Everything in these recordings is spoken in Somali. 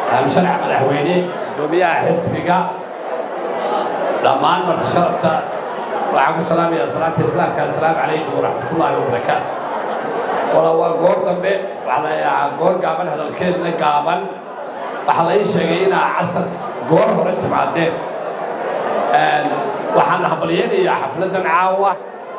sharax madaxweyne gudoomiyaha xisbiga dhammaan marti sharafta waxaan ku salaamayaa salaanta islaamka assalaamu calaykum waraxmatullaahi wabarakaatu wala waa goor dambe waxaa la yahaa goor gaaban hadalkeedna gaaban waxaa la ii sheegay inaa casar goor hore timaadeen waxaan hambalyeynayaa xafladdan caawa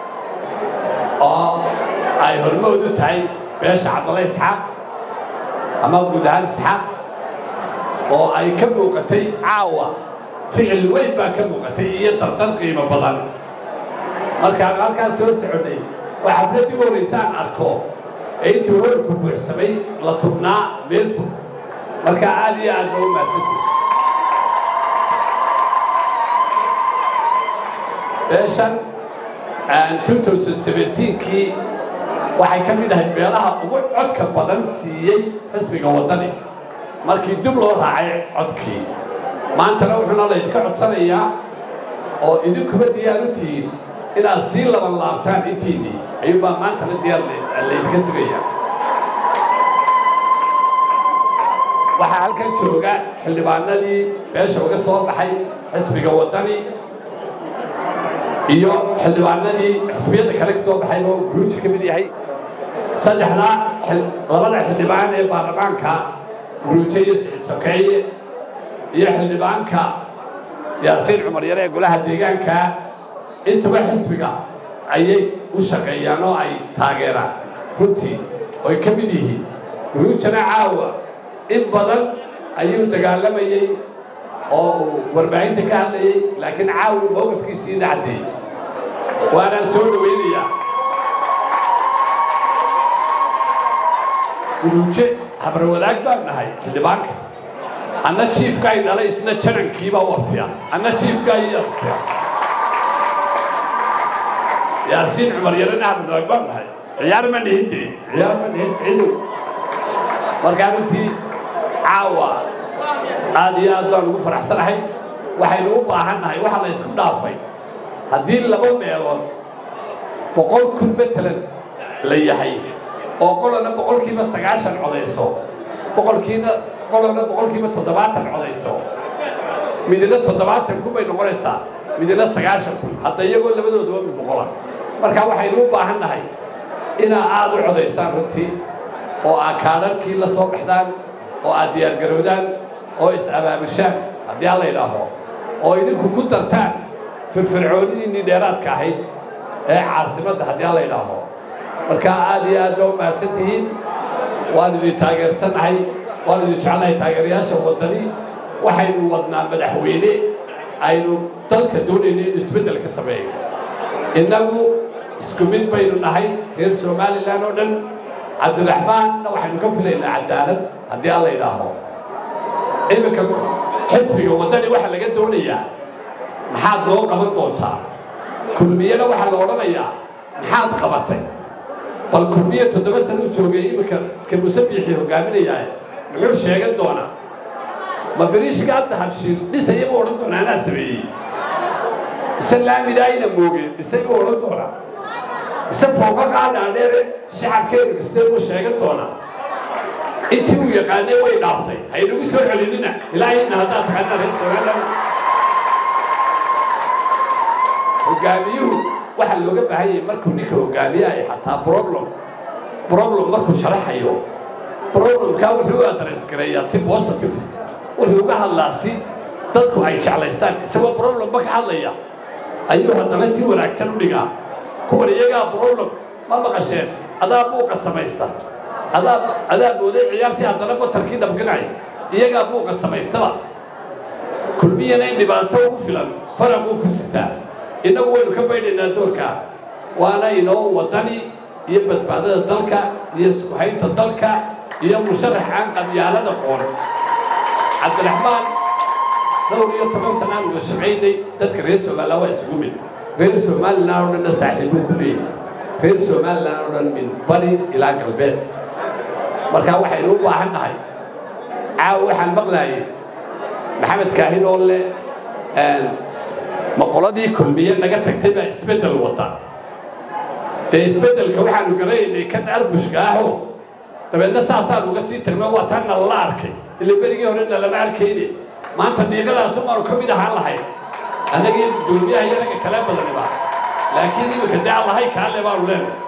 oo ay hormood u tahay beesha cabdalla isxaaq ama guud ahaan isxaaq oo ay ka muuqatay caawa ficil weyn baa ka muuqatay iyo dardar qiimo badan markaan halkaas soo soconnay oo xafladdii u horraysaan arko ee intuu hoolku buuxsamay la tubnaa meel fog marka aad iyo aad ba u maadsantay beeshan kii waxay ka mid ahayd meelaha ugu codka badan siiyey xisbiga waddani markii dib loo raacay codkii maantana wuxuuna laydinka codsanayaa oo idinkuba diyaar u tihiin inaad sii laban laabtaan intiinnii ayuunbaa maantana diyaar laydinka sugaya waxaa halkan jooga xildhibaanadii beesha uga soo baxay xisbiga waddani iyo xildhibaanadii xisbiyadda kale ka soo baxayba oo guruuji ka mid yahay saddexda labada xildhibaan ee baarlamaanka guruuje iyo sicid sokeeye iyo xildhibaanka yaasiin cumar yare ee golaha deegaanka intuba xisbiga ayay u shaqeeyaan oo ay taageeraan runtii oy ka mid yihiin guruujana caawa in badan ayuu dagaalamayey oo uu warbaahinta ka hadlayey laakiin caawi mowqifkiisiina caddeeyey waanaan soo dhawaynayaa guruuje habrawadaag baan nahay xildhibaanka anna jiifka ay dhalay isna janankiibaa u abtiya anna jiifka ay abtiya yaasiin cumar yarena habrawadaag baan nahay ciyaar ma nihin dee ciyaar ma nihin siciidow markaa runtii caawa aad iyo aad baan ugu faraxsanahay waxaynu u baahan nahay waxaa la isku dhaafay haddii laba meelood boqol kun matalan la yahay oo qolana boqolkiiba sagaashan codayso boqolkiina qolana boqolkiiba toddobaatan codayso midina toddobaatan kun bay noqonaysaa midina sagaashan kun hadda iyagoo labadooduba mid boqola marka waxaynu u baahan nahay inaa aad u codaysaan runtii oo aad kaadharkii la soo baxdaan oo aad diyaargarowdaan oo is-abaabushaan haddii alla idhaaho oo idinku ku dartaan firfircoonidiinnii dheeraadka ahayd ee caasimadda haddii alla idhaaho marka aad iyo aad baa u mahadsan tihiin waanu idin taageersannahay waanu idin jecelnahay taageerayaasha waddani waxaynu wadnaa madaxweyne aynu dalka doonayno inuu isbeddel ka sameeyo innagu isku mid baynu nahay reer somalilan oo dhan cabdiraxmaanna waxaynu ka filaynaa cadaalad haddii alla idhaaho iminka xisbiga waddani waxaa laga doonayaa maxaad noo qaban doontaa kulmiyana waxaa la odhanayaa maxaad qabatay bal kulmiye toddoba sana u joogay iminka ka musabiixii hogaaminayaa muxuu sheegan doonaa ma beriishka hadda habshiil dhisaya buu odhan doonaa anaa sameeyey mise laamidaayna moogeen dhisay buu odhan doonaa mise fooqa qaadhaadheere shacabkeenu dhistay buu sheegan doonaa intii uu yaqaanay way dhaaftay haynagu soo celinina ilaahayna haddaad taqaanaa reer somaliland hogaamiyuhu waxaa looga baahan yahay markuu ninka hogaamiyahay xataa problem problem markuu sharaxayo problemkaa wuxuu u adres gareeyaa si positive wuxuu uga hadlaa si dadku ay jeclaystaan isagoo problemba ka hadlaya ayuu haddana si wanaagsan u dhigaa kuwan iyagaa problem ma maqasheen adaa buuqa samaysta adaa adaa mooday ciyaartii haddana batarkii dhabganaya iyagaa buuqa samaystaba kulmiyana in dhibaato ugu filan faraquu ku sitaa innagu waynu ka baydhaynaa doorkaa waana inoo waddani iyo badbaadada dalka iyo isku haynta dalka iyo musharax aan qabyaalada qoon cabdiraxmaan dhowr iyo toban sanaan uga shaqaynay dadka reer somaliland waa isugu mid reer somaliland oo dhanna saaxiibbuu ku leeyahay reer somaliland oo dhan min bari ilaa galbeed marka waxaynu u baahan nahay caawa waxaan maqlaayay maxamed kaahin oo le ma qoladii kulmiye naga tagtay baa isbeddel wada dee isbeddelka waxaanu garanaynay kan arbushka ahoo dabeedna saasaan uga sii tirma waa taan nalala arkay ila berigii hore nalama arkayne maanta dhiiqadaasu maanu ka mid ahaan lahayn annagii dulmiyaha iyo ragga kale badaniba laakiin iminka dee allahay kaale baanu leenahay